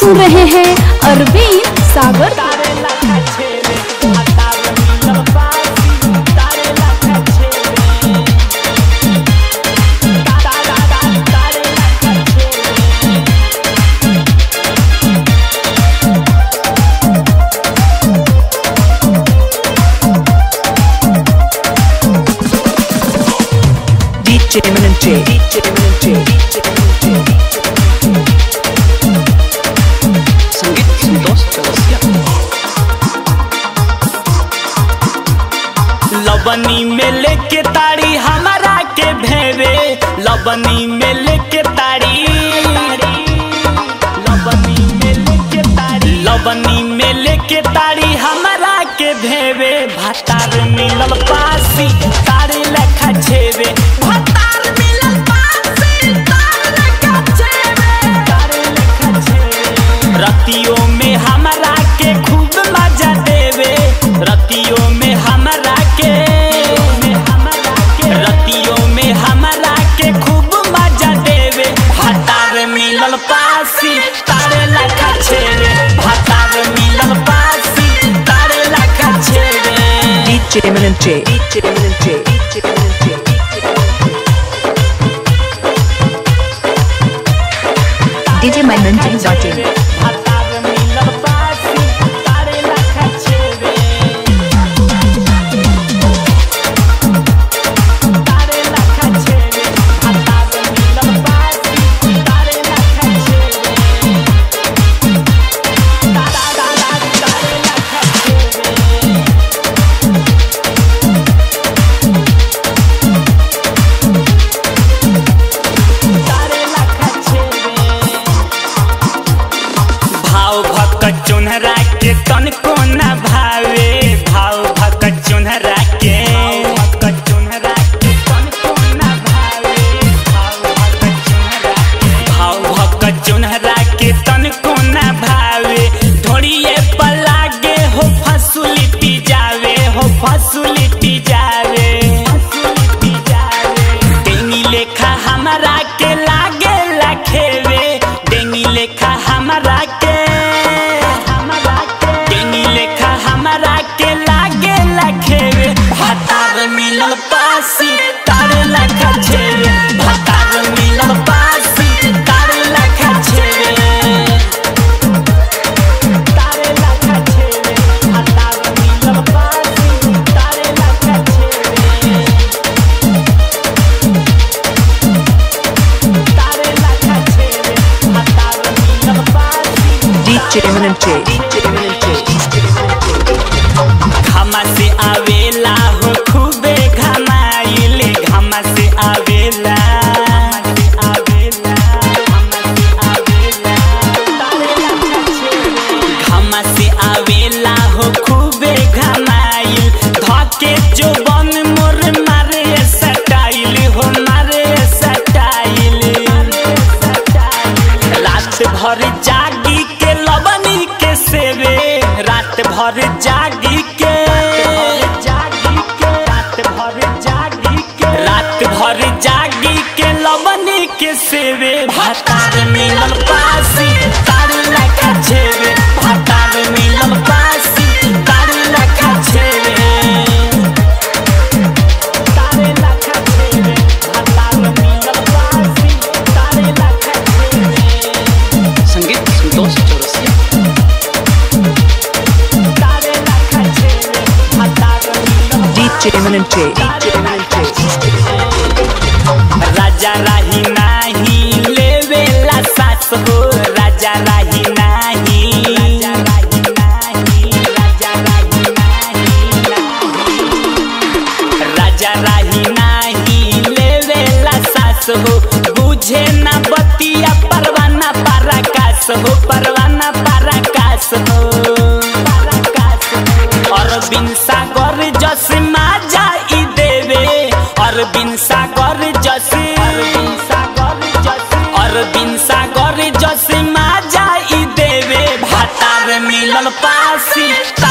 सुन रहे हैं अरविंद सागर DJ Eminent J. DJ Eminent J. DJ Eminent J. संगीत संतोष चौरसिया लबनी में लेके ताड़ी हमारा के भेवे लबनी में लेके ताड़ी लबनी में लेके ताड़ी लबनी में लेके ताड़ी हमारा के भेवे भातार मिलल पासी तारे लेखा छेवे भातार मिलल पासी तारे लेखा छेवे तारे लेखा छेवे रतियों में हमारा के खूब मजा देवे रतियों में हमारा के रतियों में हमारा के खूब मजा देवे हतार मिलल पासी तारे लखा छेवे हतार मिलल पासी तारे लखा छेवे DJ Eminent J. DJ Eminent J. DJ Eminent J. DJ Mananjay dot in. हतार मिलल पासी तारे लखा छेवे तारे लखा छेवे हतार मिलल पासी तारे लखा छेवे तारा तारा तारे लखा छेवे तारे लखा छेवे भाव भक चुनहरा के तन को न भावे भाव भक चुनहरा के चुनहरा के तन को न भावे भाव भक चुनहरा के तन को न भावे ढोड़िए पलागे हो फसुलिटी जावे हो फसुलिटी जावे डेंगी लेखा हमारा के लागे लखेवे डेंगी लेखा हमारा के डेंगी लेखा हमारा के लागे लखेवे भातार मिलल पासी तारे लखा छेवे भातार मिलल पासी तारे लखा छेवे तारे लखा छेवे भातार मिलल पासी तारे लखा छेवे तारे लखा छेवे हतार मिलल पासी DJ Eminent J. DJ Eminent J. DJ Eminent J. घामा से आवेला हो खूबे घमाइले घामा से आवेला घामा से आवेला हो खूबे घमाइल धके जो बन मोर मारे सटाइल हो मारे सटाइल रात भर जागी के लवनी के सेवे रात भर जागी के रात भर जागी के रात भर जागी के लवनी के सेवे भातार मिलल पासी तार लखा छेवे भातार मिलल पासी तार लखा छेवे तारे लखा छेवे भातार मिलल पासी तारे लखा छेवे संगीत संतोष चौरसिया तारे लखा छेवे भातार मिलल DJ Eminent J. DJ Eminent J. राजा राही नाही लेवेला सास हो राजा राही नाही राजा राही नाही लेवेला सास हो बुझे ना बतिया परवाना पराकाश हो परवाना पराकाश हो अरबिन सागर जस माजा ई देवे अरबिन सागर जस अरबिन सागर जस माजा ई देवे भातार मिलल पासी